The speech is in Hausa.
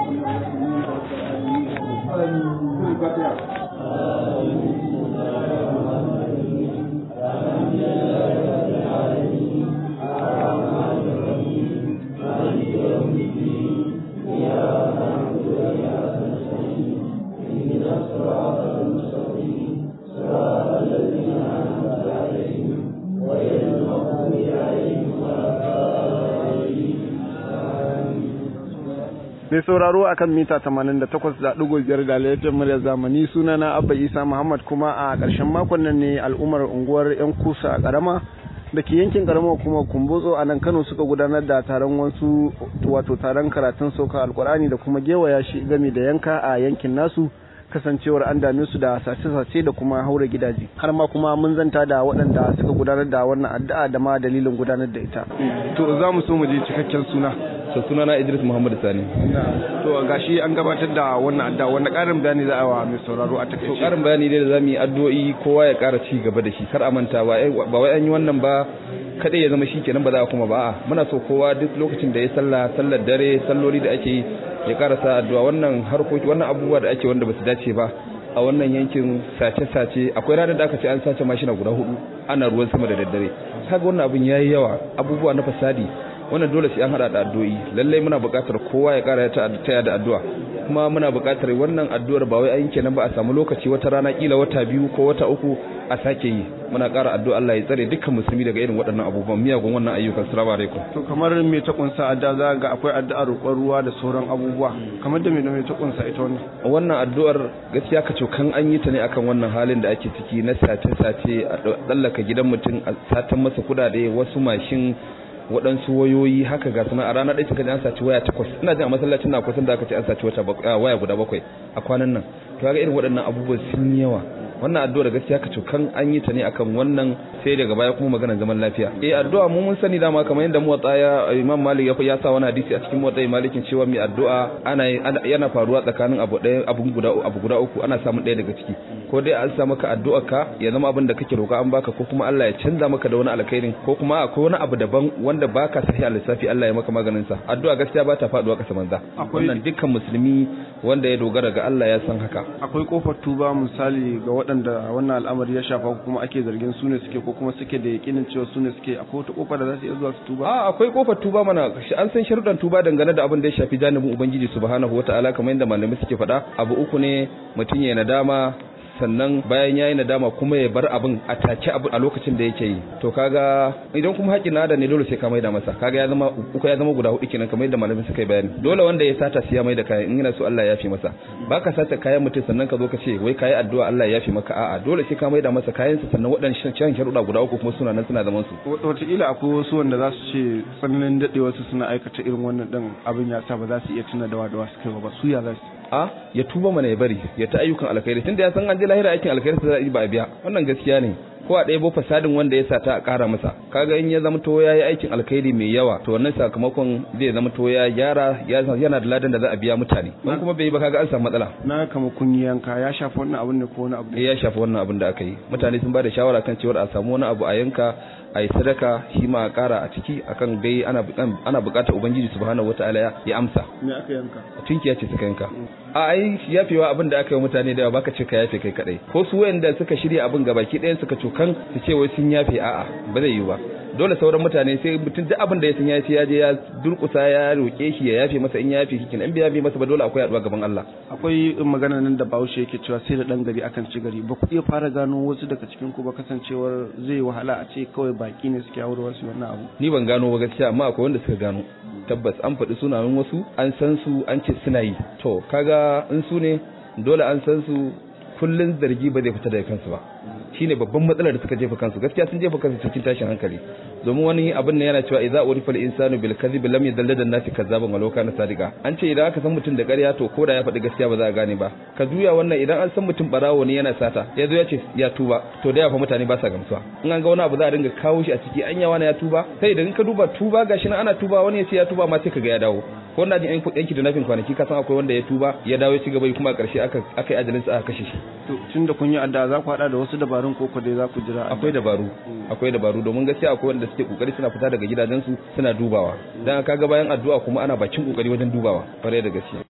mai sauraro akan mita 88.5 da laifin murya zamani suna na abba isa muhammad kuma a ƙarshen makon nan ne al'ummar unguwar yan kusa a ƙarama da ke yankin ƙaramar kuma kumbotso a nan kano suka gudanar da taron wasu wato taron karatun sauka alkur'ani da kuma gewaya shi gami da yanka a yankin nasu kasancewar an dame su da sace-sace da kuma haura gidaje har ma kuma mun zanta da waɗanda suka gudanar da wannan addu'a da ma dalilin gudanar da ita to za mu so mu je cikakken suna to suna na Idris Muhammad Sani to gashi an gabatar da wannan addu'a wanda ƙarin bayani za a wa mai sauraro a to takaice karin bayani dai da zamu yi addu'o'i kowa ya ƙara ci gaba da shi kar a manta ba ai- ba wai an yi wannan ba kadai ya zama shi kenan ba za a kuma ba a'a muna so kowa duk lokacin da ya sallah sallar dare salloli da ake yi ya ƙara sa addu'a wannan harkoki wannan abubuwa da ake wanda ba su dace ba a wannan yankin sace-sace akwai ranar da aka ce an sace mashina guda hudu ana ruwan sama da daddare kaga wannan abin yayi yawa abubuwa na fasadi wannan dole sai an hada da addu'o'i lallai muna buƙatar kowa ya ƙara ta taya da addu'a kuma muna buƙatar wannan addu'ar ba wai an kenan ba a samu lokaci wata rana kila wata biyu ko wata uku a sake yi muna ƙara addu'a Allah ya tsare dukkan musulmi daga irin waɗannan abubuwan miyagun wannan ayyukan assalamu alaikum to kamar me ta kunsa adda za ga akwai addu'ar roƙon ruwa da sauran abubuwa kamar da me da me ta kunsa ita wannan wannan addu'ar gaskiya ka cokan an yi ta ne akan wannan halin da ake ciki na sace-sace a tsallaka gidan mutum a satan masa kudade wasu mashin waɗansu wayoyi haka ga suna a ranar ɗaya suka ji an saci waya takwas ina jin a masallacin na kusan da aka ce an saci wata bak- ah, waya guda bakwai a kwanan nan to ga irin waɗannan abubuwan sun yi yawa wannan addu'ar gaskiya ka cokan an yi ta ne akan wannan sai daga baya kuma maganar zaman lafiya eh addu'a mu mun sani dama kamar yadda muwatta ya imam malik ya ya sa wani hadisi a cikin muwatta malikin cewa mai addu'a ana ana- yana faruwa tsakanin abu ɗaya abu guda abu guda uku ana samun ɗaya daga ciki ko dai an sa maka addu'ar ka ya zama abin da kake roƙa an baka ko kuma Allah ya canza maka da wani alkhairin ko kuma akwai wani abu daban wanda baka sahi a lissafi Allah ya maka maganin sa addu'a gaskiya ba ta faduwa kasa manza Akwai- wannan dukkan musulmi wanda ya dogara ga Allah ya san haka akwai kofar tuba misali ga waɗanda wannan al'amari ya shafa ko kuma ake zargin su ne suke ko kuma suke da yakinin cewa su ne suke akwai wata kofa da za su iya zuwa su tuba a akwai kofar tuba mana shi an san sharuɗan tuba dangane da abin da ya shafi janibin ubangiji subhanahu wataala kamar yadda malamai suke faɗa abu uku ne mutum ya nadama sannan bayan yayi nadama kuma ya bar abin a take abu a lokacin da yake yi to kaga idan kuma haƙin nada ne dole sai ka maida masa kaga ya zama uku ya zama guda hudu kenan kamar yadda malamai suka yi bayani dole wanda ya sata sai ya maida kayan in yana so Allah ya yafe masa baka sata kayan mutum sannan ka zo ka ce wai kayi addu'a Allah ya yafe maka a'a dole sai ka maida masa kayansa sannan waɗannan can sharuɗa guda uku kuma suna nan suna zaman su wataƙila akwai wasu wanda za su ce tsananin daɗewa su suna aikata irin wannan ɗin abin ya sa ba za su iya tuna dawa dawa su kai ba su ya za su a ya tuba mana ya bari ya ta ayyukan alkhairi tunda ya san an je lahira aikin alkhairi sai ba a biya wannan gaskiya ne ko a ɗaya bo fasadin wanda ya sata a ƙara masa kaga in ya zama to ya yi aikin alkhairi mai yawa to wannan sakamakon zai zama to ya gyara ya yana da ladan da za a biya mutane in kuma bai yi ba kaga an samu matsala na kama kun yi yanka ya shafi wannan abin ne ko wani abu ne eh ya shafi wannan abin da aka yi mutane sun ba da shawara kan cewa a samu wani abu a yanka a yi sadaka shi ma a ƙara a ciki akan dai ana ana buƙatar ubangiji subhanahu wataala ya- ya amsa me aka yanka tunkiya ce suka yanka a ai yafewa abin da aka yi wa mutane da yawa baka ce ka yafe kai kadai ko su wayanda suka shirya abin gabaki ɗayan suka cokan su ce wai sun yafe a'a ba zai yi ba dole sauran mutane sai mutum duk abin da ya san ya ce ya je ya durkusa ya roke shi ya yafe masa in ya yafe shi kin in bai yafe masa ba dole akwai haɗuwa gaban Allah akwai magana nan da bahaushe yake cewa sai da ɗan gari akan ci gari ba ku iya fara gano wasu daga cikin ku ba kasancewar zai wahala a ce kawai baki ne suke aure wasu wannan abu ni ban gano ba gaskiya amma akwai wanda suka gano tabbas an faɗi sunayen wasu an san su an ce suna yi to kaga in su ne dole an san su kullun zargi ba zai fita daga kansu ba shine babban matsalar da suka jefa kansu gaskiya sun jefa kansu cikin tashin hankali domin wani abin ne yana cewa idza urifa al-insanu bil kadhib lam yadallada an-nasi kazzaban walau kana sadiqa an ce idan aka san mutum da ƙarya to ko da ya faɗi gaskiya ba za a gane ba ka juya wannan idan an san mutum barawo ne yana sata ya zo ya ce ya tuba to da ya fa mutane ba sa gamsuwa in an ga wani abu za a dinga kawo shi a ciki an yawa na ya tuba sai idan ka duba tuba gashi nan ana tuba wani ya ce ya tuba ma sai ka ga ya dawo ko na jin yanki da nafin kwanaki ka san akwai wanda ya tuba ya dawo ya ci gaba kuma a ƙarshe aka aka yi ajalin sa aka kashe shi to tun da kun yi adda za ku haɗa da wasu dabarun ko ku dai za ku jira akwai dabaru akwai dabaru domin gaskiya akwai wanda suke kokari suna fita daga gidajensu suna dubawa dan kaga bayan addu'a kuma ana bakin kokari wajen dubawa kwarai da gaskiya